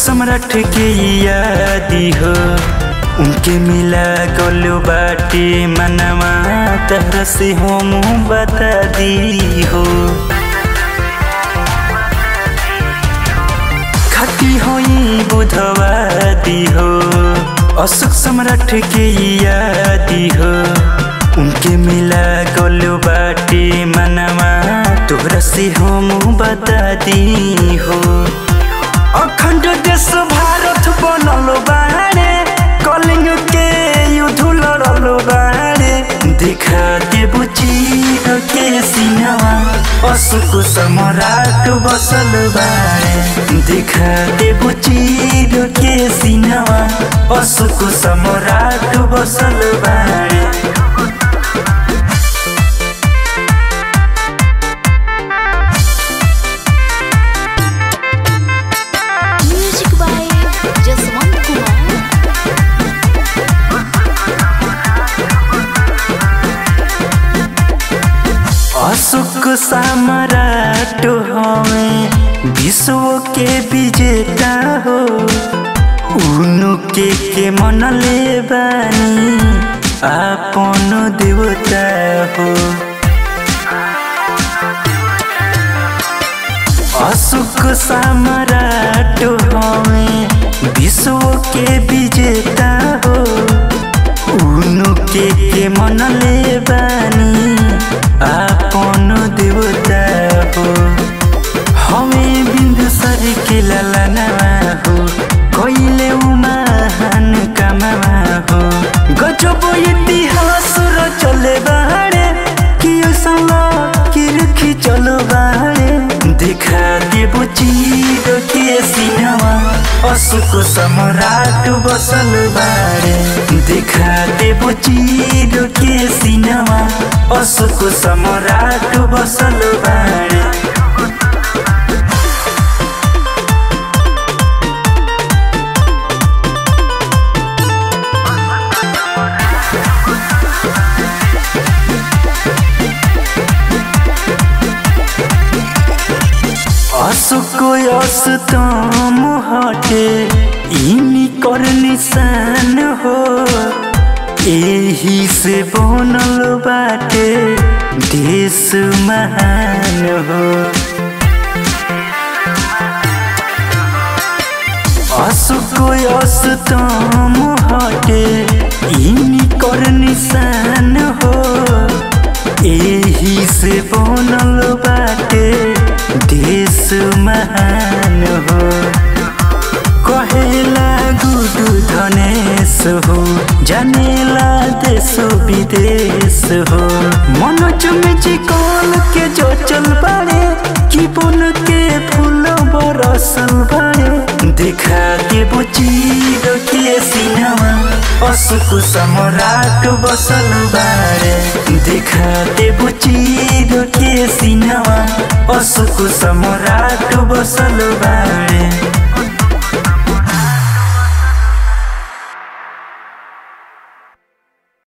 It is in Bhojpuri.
सम्राट के यादी हो उनके मिला गलो बाटे मनवा तहरा से हम बता दी हो खाती होई बुधवादी हो अशोक सम्राट के यादी हो उनके मिला गलो बाटे मनवा तोहरा से हम बता दी हो अखंड देश भारत बनल बाड़े कलिंग के युद्ध लड़ल बाड़े दिखा देबू चीर के सिनवा अशोक सम्राट बसल बाड़े दिखा देबू चीर के सिनवा अशोक सम्राट बसल बाड़े Music by Jaswant Kumar. Ashok सम्राट हमें विश्व के विजेता हो उनके के मनले बानी आपन देवता हो अशोक सम्राट हमें विश्व के विजेता हो उनके के मनले बानी आपन देवता हो हमें बिंदु सर के ललनवा हो कोइले महान कमावा हो गजब इतिहास चले बाड़े कि सला कि रखी चलो बाड़े दिखा देबो चीर के सिनवा अशोक सम्राट बसल बाड़े दिखा देबो चीर के सिनवा अशोक सम्राट बसल बाड़े अशोक अस्तम हटे इनी कर निशान हो एही से बनल बाटे देश महान हो अशोक अस्तम हटे इनी कर निशान हो एही से बनल बाटे देश महान हो कहेला गुडु धनेश हो जानेला देश विदेश हो मनोज में चिकन के जो चल बाड़े कि बन के फूल बरसल बाड़े दिखा के बुचीर के सिनवा अशोक सम्राट बसल बाड़े दिखा दे बुचीर के सिनवा अशोक सम्राट बसल बाड़े